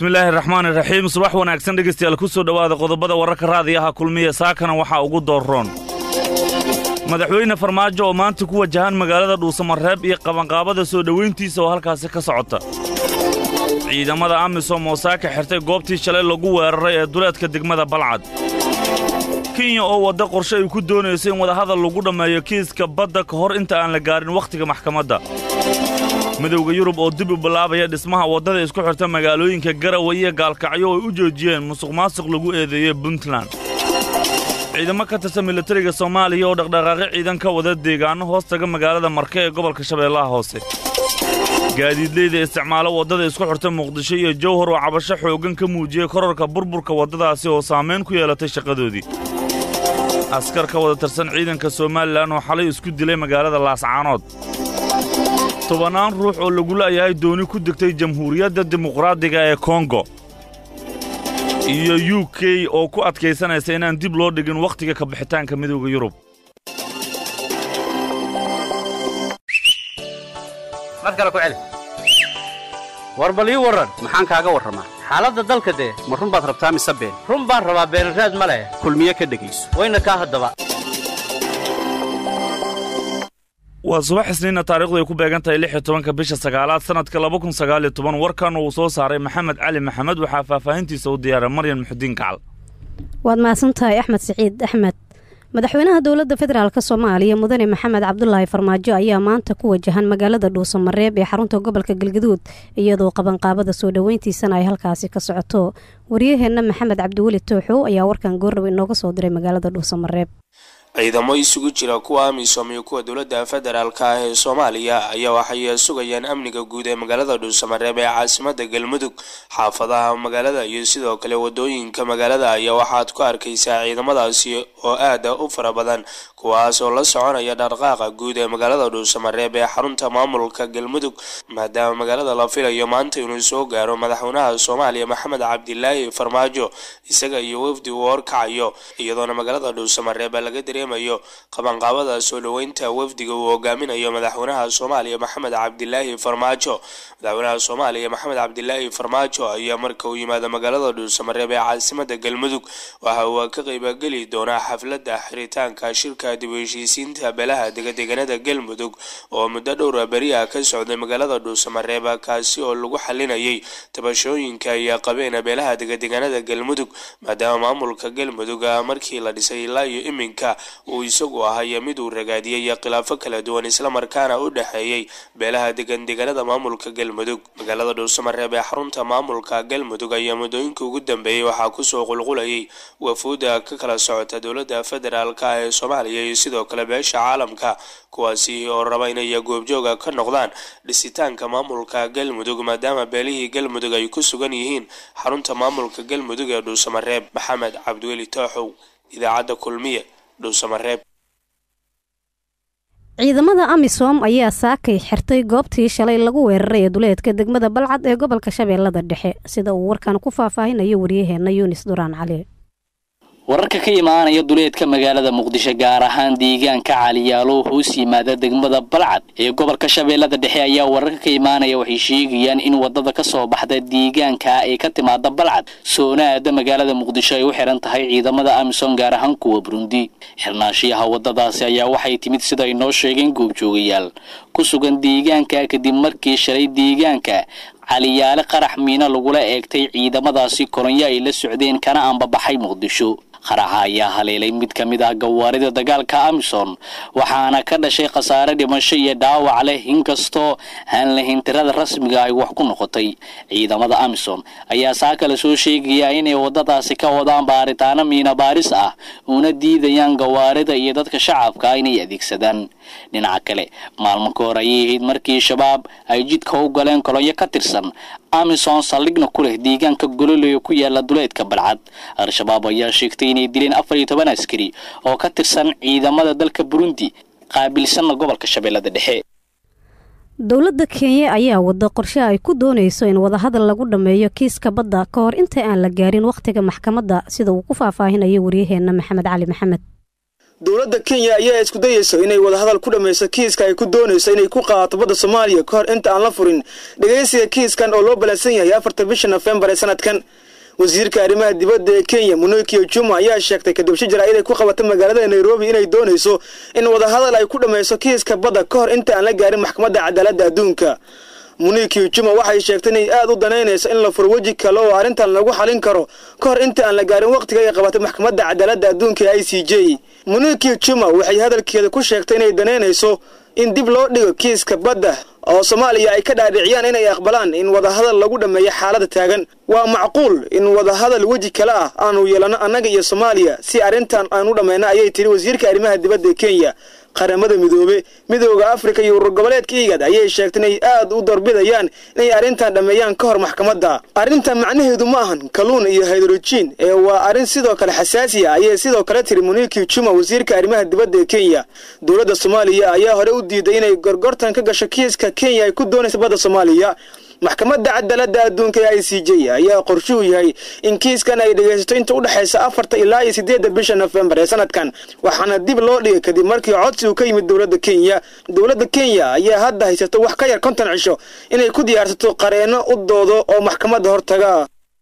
bismillaahi raxmaan iraxiim subax wanaagsan dhegaystayaal ku soo dhowaada qodobada wararka raadiyaha kulmiya saakana waxaa ugu doorroon madaxweyne farmaajo oo maanta ku wajahan magaalada dhuusamareeb iyo qabanqaabada soo dhowayntiisa oo halkaasi ka socota ciidamada amisom oo saaka xirtay goobtii shalay lagu weeraray ee duleedka degmada balcad kenya oo wadda qorshe ay ku doonayso in wadahadal lagu dhammeeyo kiiska badda ka hor inta aan la gaarin wakhtiga maxkamadda midowda yurub oo dib u bilaabaya dhismaha waddada isku xirta magaalooyinka garawa iyo gaalkacyo oo ay u joojiyeen musuq maasuq lagu eedeeyey puntland ciidamo ka tirsan militariga soomaaliya oo dhaqdhaqaaqyo ciidan ka wada deegaanno hoos taga magaalada marke ee gobolka shabeellaha hoose gaadiidleyda isticmaalo waddada isku xirta muqdisho iyo jowhar oo cabasho xooggan ka muujiyey korarka burburka waddadaasi oo saamayn ku yeelatay shaqadoodii askar ka wada tirsan ciidanka somalilan oo xalay isku dilay magaalada laascaanood tobannaan ruux oo lagu la'yahay dooni ku degtay jamhuuriyadda dimuqraadiga ee kongo iyo u k oo ku adkaysanaysa inaan dib loo dhigin wakhtiga ka bixitaanka midowda yurub mar kale ku celi war bal ii warran maxaan kaaga warramaa xaaladda dalka dee ma run baad rabtaa mise been run baan rabaa beenraad ma leh kulmiye ka dhegayso wayna kaa haddaba waa subax isniinna taarikhdu ay ku beegan tahay lix iyo tobanka bisha sagaalaad sannadka laba kun sagaal iyo toban warkan uu soo saaray maxamed cali maxamed waxaa faahfaahintiisa u diyaaray maryan muxudiin gacal waad mahadsan tahay axmed siciid axmed madaxweynaha dowladda federaalk soomaaliya mudane maxamed cabdulaahi farmaajo ayaa maanta ku wajahan magaalada dhuusamareeb ee xarunta gobolka galgaduud iyadoo qabanqaabada soo dhoweyntiisana ay halkaasi ka socoto waryaheenna maxamed cabdiweli tooxow ayaa warkan goorraba inooga soo diray magaalada dhuusamareeb ciidamo isugu jira kuwa amisom iyo kuwa dowladda federaalka ah ee soomaaliya ayaa waxay sugayaan amniga guud ee magaalada dhuusamareeb ee caasimada galmudug xaafadaha magaalada iyo sidoo kale wadooyinka magaalada ayaa waxaad ku arkaysaa ciidamadaasi oo aada u fara badan kuwaas oo la soconaya dhaqdhaqaaqa guud ee magaalada dhuusamareeb ee xarunta maamulka galmudug maadaama magaalada la filayo maanta inuu soo gaaro madaxweynaha soomaaliya maxamed cabdilaahi farmaajo isaga iyo wafdi uu horkacayo iyadoona magaalada dhuusamareeb laga dareemayo qabanqaabada soo dhoweynta wafdiga uu hogaaminayo madaxweynaha soomaaliya maxamed cabdilaahi farmaajo madaxweynaha soomaaliya maxamed cabdilaahi farmaajo ayaa marka uu yimaado magaalada dhuusamareeb ee caasimada galmudug waxa uu ka qaybgeli doonaa xafladda xiritaanka shirka dib u heshiisiinta beelaha degadeganada galmudug oo muddo dhowra beri ah ka socday magaalada dhuusamareeb kaasi oo lagu xalinayay tabashooyinka iyo qabeena beelaha degadeganada galmudug maadaama maamulka galmudug markii la dhisay ilaa iyo iminka uu isagu ahay mid uu ragaadiyey khilaafo kala duwan islamarkaana u dhexeeyey beelaha degan deganada maamulka galmudug magaalada dhuusamareeb ee xarunta maamulka galmudug ayaa muddooyinkii ugu dambeeyey waxaa kusoo qulqulayay wafuuda ka kala socota dowladda federaalk ee soomaaliya iyo sidoo kale beesha caalamka kuwaasi oo raba inay goobjooga ka noqdaan dhisitaanka maamulka galmudug maadaama beelihii galmudug ay ku sugan yihiin xarunta maamulka galmudug ee dhuusamareeb maxamed cabdiweli tooxow idaacadda kulmiye dhuusamareeb ciidamada amisom ayaa saakay xirtay goobtii shalay lagu weeraray ee duleedka degmada balcad ee gobolka shabeellada dhexe sida uu warkan ku faahfaahinayo waryaheenna yunis duraan cali wararka ka imaanaya duleedka magaalada muqdisho gaar ahaan deegaanka caliyaalo hoos yimaada degmada balcad ee gobolka shabeellada dhexe ayaa wararka ka imaanaya waxay sheegayaan in wadada ka soo baxda deegaanka ee ka timaada balcad soonaada magaalada muqdisho ay u xiran tahay ciidamada amisom gaar ahaan kuwa burundi xirnaashiyaha wadadaasi ayaa waxay timid sida ay noo sheegeen goobjoogayaal ku sugan deegaanka kadib markii shalay deegaanka caliyaale qarax miino lagula eegtay ciidamadaasi koronyo ay la socdeen kana ambabaxay muqdisho qaraxa ayaa haleelay mid ka mid ah gawaarida dagaalka amison waxaana ka dhashay khasaare dhimasho iyo dhaawac leh inkastoo aan lahayn tirada rasmiga ay wax ku noqotay ciidamada amison ayaa saa kale soo sheegaya inay wadadaasi ka wadaan baaritaano miina baaris ah una diidayaan gawaarida iyo dadka shacabka inay adeegsadaan dhinaca kale maalmo ka hor ayay ahayd markii shabaab ay jidka u galeen kolonyo ka tirsan amison saldhigna ku leh deegaanka gololey ku yaala duleedka balcad al-shabaab ayaa sheegtay inay dileen afar iyo toban askari oo ka tirsan ciidamada dalka burundi qaabilsanna gobolka shabeellada dhexe dowladda kenya ayaa wada qorshe ay ku doonayso in wadahadal lagu dhammeeyo kiiska badda ka hor inta aan la gaarin wakhtiga maxkamadda sida uu ku faahfaahinayo waryaheenna maxamed cali maxamed dowladda kenya ayaa isku dayeyso inay wadahadal ku dhammayso kiiska ay ku doonayso inay ku qaadato badda soomaaliya ka hor inta aan la furin dhegaysiga kiiskan oo loo ballansan yahay afarta bisha nofembar ee sanadkan wasiirka arrimaha dibadda ee kenya munokiyo juma ayaa sheegtay kadib shi jaraa'id ay ku qabatay magaalada nairobi inay doonayso in wadahadal ay ku dhammayso kiiska badda ka hor inta aan la gaarin maxkamadda cadaaladda adduunka munikiyo juma waxay sheegtay inay aada u danaynayso in la furo weji kale oo arrintan lagu xalin karo ka hor inta aan la gaarin wakhtiga ay qabatay maxkamadda cadaaladda adduunka ee i c j munikiyo juma waxay hadalkeeda ku sheegtay inay danaynayso in dib loo dhigo kiiska badda oo soomaaliya ay ka dhaadhiciyaan inay aqbalaan in wadahadal lagu dhammeeyo xaalada taagan waa macquul in wadahadal weji kale ah aanu yeelano annaga iyo soomaaliya si arrintan aan u dhammayno ayay tiri wasiirka arrimaha dibadda ee kenya qaramada midoobe midooda afrika iyo urur goboleedka igad ayay sheegtay inay aad u doorbidayaan inay arrintan dhammeeyaan ka hor maxkamadda arrintan macnaheedu ma ahan kaluun iyo haydrojiin ee waa arrin sidoo kale xasaasi ah ayay sidoo kale tiri muniki juma wasiirka arrimaha dibadda ee kenya dowladda soomaaliya ayaa hore u diiday inay gorgortan ka gasho kiiska kenya ay ku doonaysa badda soomaaliya maxkamadda cadaaladda adduunka ee i c j ayaa qorshuhu yahay in kiiskan ay dhegaysato inta u dhexaysa afarta ilaa iyo siddeedda bisha nofembar ee sanadkan waxaana dib loo dhigay kadib markii codsi uu ka yimid dowladda kenya dowladda kenya ayaa hadda haysato wax ka yar konton cisho inay ku diyaarsato qareenno u doodo oo maxkamadda hortaga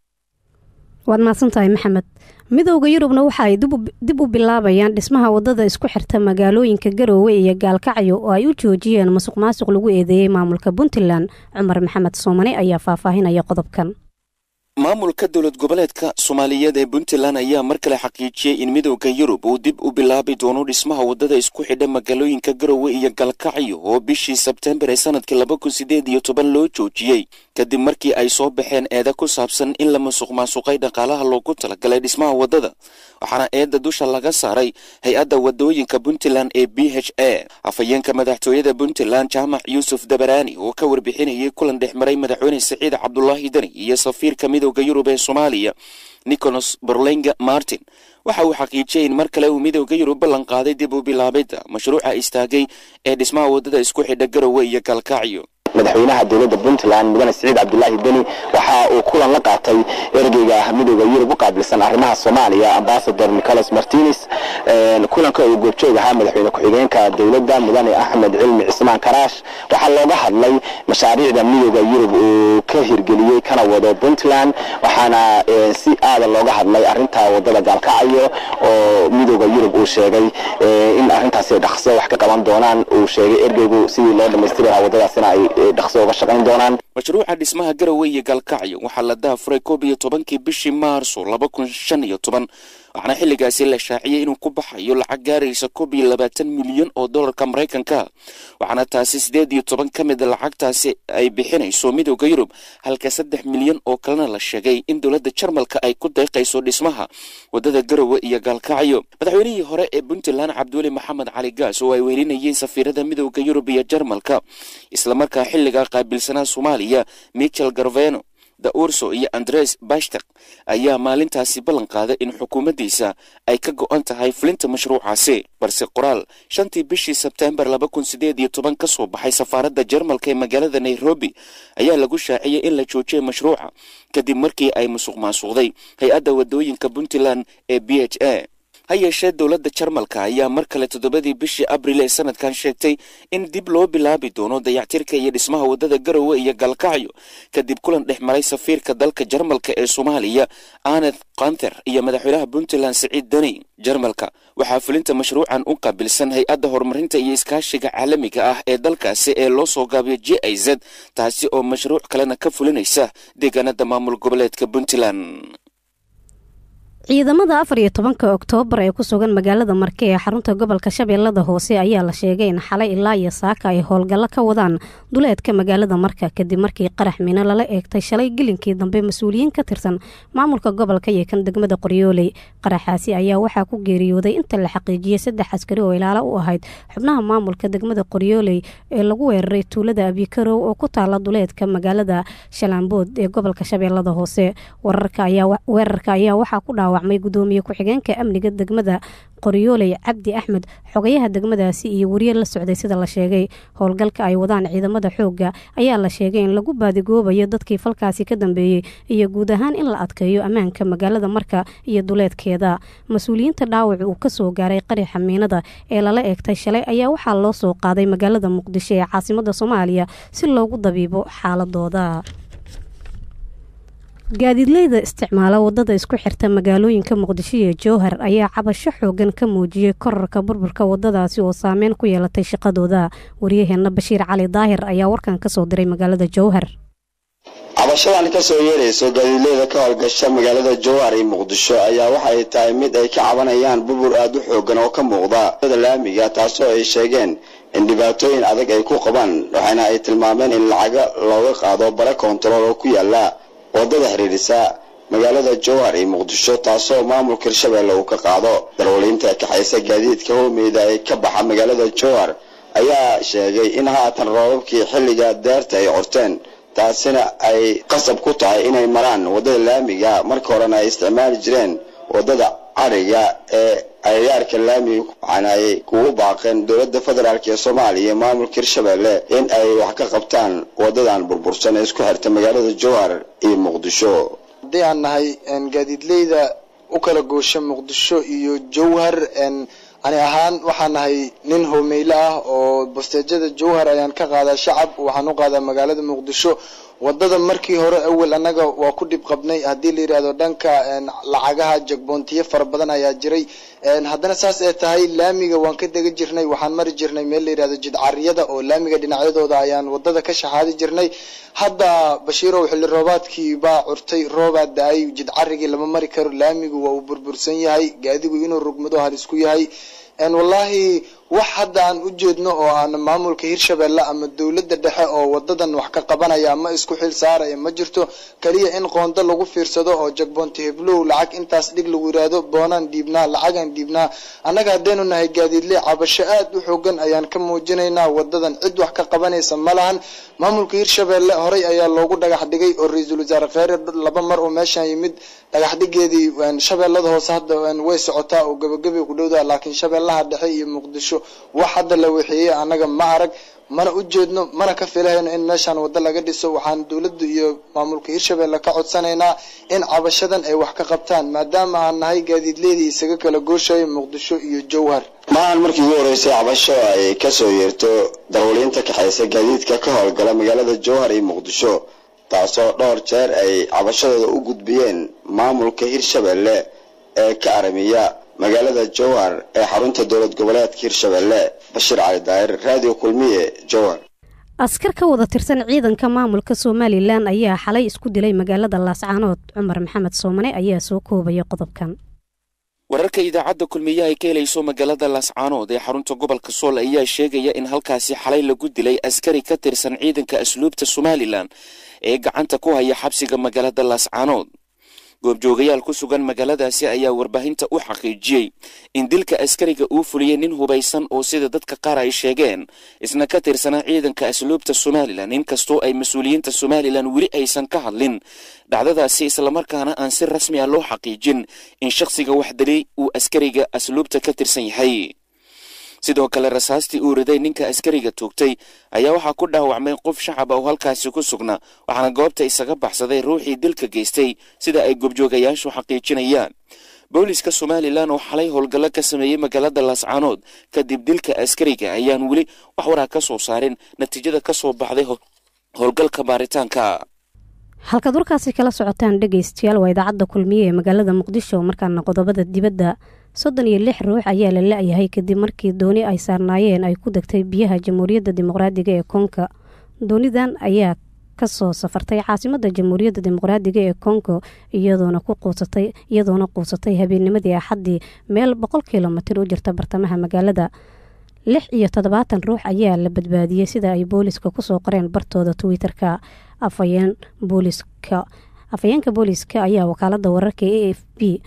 waad mahadsantahay maxamed midowda yurubna waxa ay dib u bilaabayaan dhismaha wadada isku xirta magaalooyinka garoowe iyo gaalkacyo oo ay u joojiyeen masuq maasuq lagu eedeeyey maamulka puntland cumar maxamed soomane ayaa faahfaahinaya qodobkan maamulka dowlad goboleedka soomaaliyeed ee puntland ayaa mar kale xaqiijiyey in midowda yurub uu dib u bilaabi doono dhismaha wadada isku xidha magaalooyinka garowe iyo galkacyo oo bishii sebtembar ee sanadkii laba kun sideed iyo toban loo joojiyey kadib markii ay soo baxeen eeda ku saabsan in la masuq maasuqay dhaqaalaha loogu talagalay dhismaha wadada waxaana eedda dusha laga saaray hay-adda wadooyinka puntland ee b h a afhayeenka madaxtooyada puntland jaamac yuusuf dabaraani oo ka warbixinayay kulan dhex maray madaxweyne siciid cabdulaahi deni iyo safiirka midowda yurub ee soomaaliya nicholas borlenga martin waxa uu xaqiijiyey in mar kale uu midowda yurub ballan qaaday dib u bilaabidda mashruuca istaagay ee dhismaha wadada isku xidha garowe iyo galkacyo madaxweynaha dowladda puntland mudane siciid cabdulaahi deni waxa uu kulan la qaatay ergeyga midooda yurub u qaabilsan arrimaha soomaaliya ambasador nicholas martines kulanka uu goobjoog ahaa madaxweyne ku-xigeenka dowladda mudane axmed cilmi cismaan karaash waxaa looga hadlay mashaariicda midooda yurub uu ka hirgeliyey kana wado puntland waxaana si aada looga hadlay arinta wadada gaalkacyo oo midooda yurub uu sheegay in arintaasi dhaqso wax ka qaban doonaan uu sheegay ergeygu sidii loo dhamaystiri lahaa wadadaasina ay dhaqso uga shaqayn doonaan mashruuca dhismaha garowe iyo galkacyo waxaa la dahafuray koob iyo tobankii bishii maarso laba kun shan iyo toban waxaana xilligaasi la shaaciyey inuu ku baxayo lacag gaaraysa koob iyo labaatan milyan oo dollarka maraykanka waxaana taasi siddeed iyo toban ka mida lacagtaasi ay bixinayso midowda yurub halka saddex milyan oo kalena la sheegay in dowladda jarmalka ay ku deeqayso dhismaha wadada garowe iyo gaalkacyo madaxweynihii hore ee puntland cabdiweli maxamed cali gaas oo ay weelinayeen safiirada midowda yurub iyo jarmalka islamarkaa xilligaa qaabilsanaa soomaaliya michel garveno da urso iyo andres bashtak ayaa maalintaasi ballan qaaday in xukuumaddiisa ay ka go'an tahay fulinta mashruucaasi balse qoraal shantii bishii sebtembar laba kun sideed iyo toban ka soo baxay safaaradda jarmalka ee magaalada nairobi ayaa lagu shaaciyey in la joojiyay mashruuca kadib markii ay musuq maasuqday hay-adda wadooyinka puntland ee b h a ha yeeshee dowladda jarmalka ayaa mar kale toddobadii bishii abril ee sanadkan sheegtay in dib loo bilaabi doono dayactirka iyo dhismaha wadada garowe iyo galkacyo kadib kulan dhex maray safiirka dalka jarmalka ee soomaaliya aneth kanther iyo madaxweynaha puntland siciid deni jarmalka waxaa fulinta mashruucan u qaabilsan hay-adda horumarinta iyo iskaashiga caalamiga ah ee dalkaasi ee loo soo gaabiyo j i z taasi oo mashruuc kalena ka fulinaysa deegaanada maamul goboleedka puntland ciidamada afar iyo tobanka oktoobar ee ku sugan magaalada marke ee xarunta gobolka shabeellada hoose ayaa la sheegay in xalay ilaa iyo saaka ay howlgallo ka wadaan duleedka magaalada marka kadib markii qarax mino lala eegtay shalay gelinkii dambe mas-uuliyiin ka tirsan maamulka gobolka iyo kan degmada qoryooley qaraxaasi ayaa waxaa ku geeriyooday inta la xaqiijiyey saddex askari oo ilaalo u ahayd xubnaha maamulka degmada qoryooley ee lagu weeraray tuulada abikarow oo ku taala duleedka magaalada shalaambood ee gobolka shabeellada hoose weerarka ayaa waxaa ku dhaawac dhaawacmay gudoomiye ku-xigeenka amniga degmada qoryooley cabdi axmed xogayaha degmadaasi iyo wariye la socday sida la sheegay howlgalka ay wadaan ciidamada xoogga ayaa la sheegay in lagu baadigoobayo dadkii falkaasi ka dambeeyey iyo guud ahaan in la adkeeyo ammaanka magaalada marka iyo duleedkeeda mas-uuliyiinta dhaawac uu kasoo gaaray qarixa miinada ee lala eegtay shalay ayaa waxaa loo soo qaaday magaalada muqdisho ee caasimada soomaaliya si loogu dabiibo xaaladooda gaadiidleyda isticmaala wadada isku xirta magaalooyinka muqdisho iyo jowhar ayaa cabasho xoogan ka muujiyey korarka burburka wadadaasi oo saameyn ku yeelatay shaqadooda waryaheena bashiir cali daahir ayaa warkan kasoo diray magaalada jowhar cabashadan kasoo yeerayso gaadiidleyda ka howlgasha magaalada jowhar iyo muqdisho ayaa waxay tahay mid ay ka cabanayaan burbur aada u xoogan oo ka muuqda laamiga taasoo ay sheegeen in dhibaatooyin adag ay ku qabaan waxaana ay tilmaameen in lacaga looga qaado bare koontarool oo ku yaala wadada xiriirisa magaalada jowhar iyo muqdisho taasoo maamulka hirshabeelle uu ka qaado darwaliinta kaxaysa gaadiidka hoomeyda ee ka baxa magaalada jowhar ayaa sheegay in haatan roobabkii xilliga deerta ay corteen taasina ay qasab ku tahay inay maraan wadada laamiga marka horena ay isticmaali jireen wadada cariga ee agagaarka laamiga waxaana ay kugu baaqeen dowladda federaalk ee soomaaliya iyo maamulka hirshabeelle in ay wax ka qabtaan wadadan burbursan ee isku xirta magaalada jowhar iyo muqdisho haddii aan nahay gaadiidleyda u kala goosha muqdisho iyo jowhar ani ahaan waxaan nahay nin hoomeyle ah oo basteejada jowhar ayaan ka qaadaa shacab waxaan u qaadaa magaalada muqdisho wadada markii hore awel annaga waa ku dhib qabnay haddii la yidhahdo dhanka lacagaha jagboontiyo fara badan ayaa jiray haddana saas ee tahay laamiga waan ka dega jirnay waxaan mari jirnay meel la yidhahdo jidcariyada oo laamiga dhinacyadooda ayaan wadada ka shaxaadi jirnay hadda bashiirow xilli roobaadkii baa curtay roobaa da-ay jidcarigii lama mari karo laamigu waa uu burbursan yahay gaadigu inuu rugmado halisku yahay wallaahi wax hadda aan u jeedno oo aan maamulka hirshabeelle ama dowladda dhexe oo wadadan wax ka qabanaya ma isku xil saaraya ma jirto kaliya in qoondo lagu fiirsado oo jagboonti heblow lacag intaas dhig lagu yiraahdo boonaan dhiibnaa lacagaan dhiibnaa annaga haddaynu nahay gaadiidle cabasho aad u xoogan ayaan ka muujinaynaa wadadan cid wax ka qabanaysa ma lahan maamulka hirshabeelle horey ayaa loogu dhagax dhigay oo ra-iisul wasaare kheyre laba mar oo meeshaan yimid dhagax dhigeedii shabeellada hoose hadda way socotaa oo gabagabay ku dhowdaa laakiin shabeellaha dhexe iyo muqdisho wax hadda la wixeeyey annaga ma arag mana u jeedno mana ka filahayno in meeshaan waddo laga dhiso waxaan dowladda iyo maamulka hirshabeelle ka codsanaynaa in cabashadan ay wax ka qabtaan maadaama aan nahay gaadiidleedii isaga kala gooshayo muqdisho iyo jowhar maahan markii ugu horeysay cabasho ay kasoo yeerto darwaliinta kaxaysa gaadiidka ka howlgala magaalada jowhar iyo muqdisho taasoo dhowr jeer ay cabashadooda u gudbiyeen maamulka hirshabeelle ee ka aramiya magaalada jowhar ee xarunta dowlad goboleedka hirshabeelle bashiir cali daahir raadiyo kulmiye jowhar askar ka wada tirsan ciidanka maamulka somalilan ayaa xalay isku dilay magaalada laascaanood cumar maxamed soomane ayaa soo koobaya qodobkan wararka idaacadda kulmiye ay ka helayso magaalada laascaanood ee xarunta gobolka sool ayaa sheegaya in halkaasi xalay lagu dilay askari ka tirsan ciidanka asluubta somalilan ee gacanta ku haya xabsiga magaalada laascaanood goobjoogayaal ku sugan magaaladaasi ayaa warbaahinta u xaqiijiyey in dilka askariga uu fuliyey nin hubaysan oo sida dadka qaar ay sheegeen isna ka tirsanaa ciidanka asluubta somalilan inkastoo ay mas-uuliyiinta somalilan weli aysan ka hadlin dhacdadaasi islamarkaana aan si rasmi ah loo xaqiijin in shakhsiga wax dilay uu askariga asluubta ka tirsan yahay sidoo kale rasaastii uu riday ninka askariga toogtay ayaa waxaa ku dhaawacmay qof shacab oo halkaasi ku sugnaa waxaana goobta isaga baxsaday ruuxii dilka geystay sida ay goobjoogayaashu xaqiijinayaan booliska somalilan oo xalay howlgallo ka sameeyey magaalada laascaanood kadib dilka askariga ayaan weli wax waraa ka soo saarin natiijada ka soo baxday howlgalka baaritaanka halkaad warkaasi kala socotaan dhegaystayaal waa idaacadda kulmiye ee magaalada muqdisho markaana qodobada dibadda soddon iyo lix ruux ayaa la la-yahay kadib markii dooni ay saarnaayeen ay ku degtay biyaha jamhuuriyadda dimuqraadiga ee kongo doonidan ayaa kasoo safartay caasimada jamhuuriyadda dimuqraadiga ee kongo iyadoona ku quusatay iyadoona quusatay habeennimadii axaddii meel boqol kilomitir u jirta bartamaha magaalada lix iyo toddobaatan ruux ayaa la badbaadiyey sida ay booliska kusoo qoreen bartooda twitter-ka afayeen booliska afhayeenka booliska ayaa wakaalada wararka a f b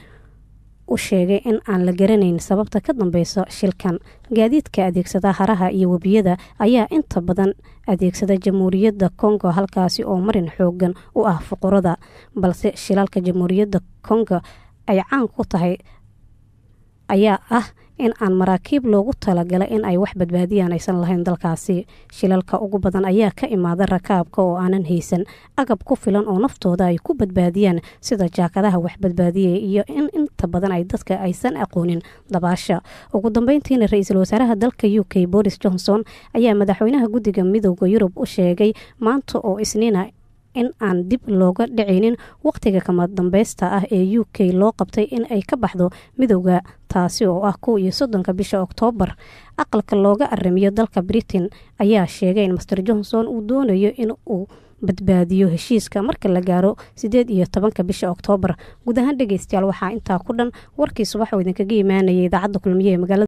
u sheegay in aan la garanayn sababta ka dambeysa shilkan gaadiidka adeegsada haraha iyo webiyada ayaa inta badan adeegsada jamhuuriyadda kongo halkaasi oo marin xoogan u ah fuqurada balse shilalka jamhuuriyadda kongo ay caan ku tahay ayaa ah in aan maraakiib loogu talagalay in ay wax badbaadiyaan aysan lahayn dalkaasi shilalka ugu badan ayaa ka imaada rakaabka oo aanan haysan agab ku filan oo naftooda ay ku badbaadiyaan sida jaakadaha wax badbaadiyay iyo in inta badan ay dadka aysan aqoonin dabaasha ugu dambeyntiina ra-iisul wasaaraha dalka u k boris johnson ayaa madaxweynaha guddiga midooda yurub u sheegay maanta oo isniina in aan dib looga dhicinin waqtiga kama dambeysta ah ee u k loo qabtay in ay ka baxdo midowda taasi oo ah kow iyo soddonka bisha oktoobar aqalka looga aramiyo dalka britain ayaa sheegay in master johnson uu doonayo in uu badbaadiyo heshiiska marka la gaaro sideed iyo tobanka bisha oktoobar guud ahaan dhegeystayaal waxaa intaa ku dhan warkii subax oo idinkaga imaanayay idaacadda kulmiye ee magaalada